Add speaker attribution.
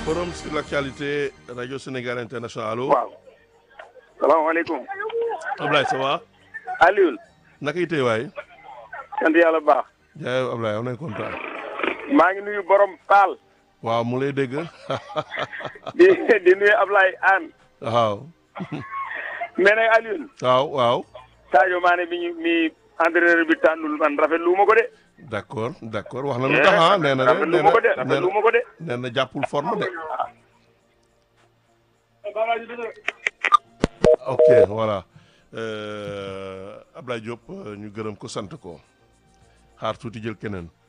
Speaker 1: forum sur l'actualité radio Sénégal international allo.
Speaker 2: waaw. salaamaaleykum.
Speaker 1: Ablaye ça va.
Speaker 2: Alioune.
Speaker 1: naka itee waay.
Speaker 2: sant yàlla bu baax.
Speaker 1: jaay Ablaye am nañ kontaan.
Speaker 2: maa ngi nuyu borom Paal.
Speaker 1: waaw mu lay dégg.
Speaker 2: di di nuyu Ablaye Anne.
Speaker 1: waaw.
Speaker 2: mais nag Alioune.
Speaker 1: waaw waaw.
Speaker 2: Sadio Mané mi ñu mi entraîneur bi tànnul man rafetlu ma ko de.
Speaker 1: d'accord d'accord wax na lu tax ah nee na de
Speaker 2: rafetlu ma ko de rafetlu ma ko de.
Speaker 1: nee na jàppul forme de. ok voilà Ablaye Diop ñu gërëm ko sant ko xaar tuuti jël keneen.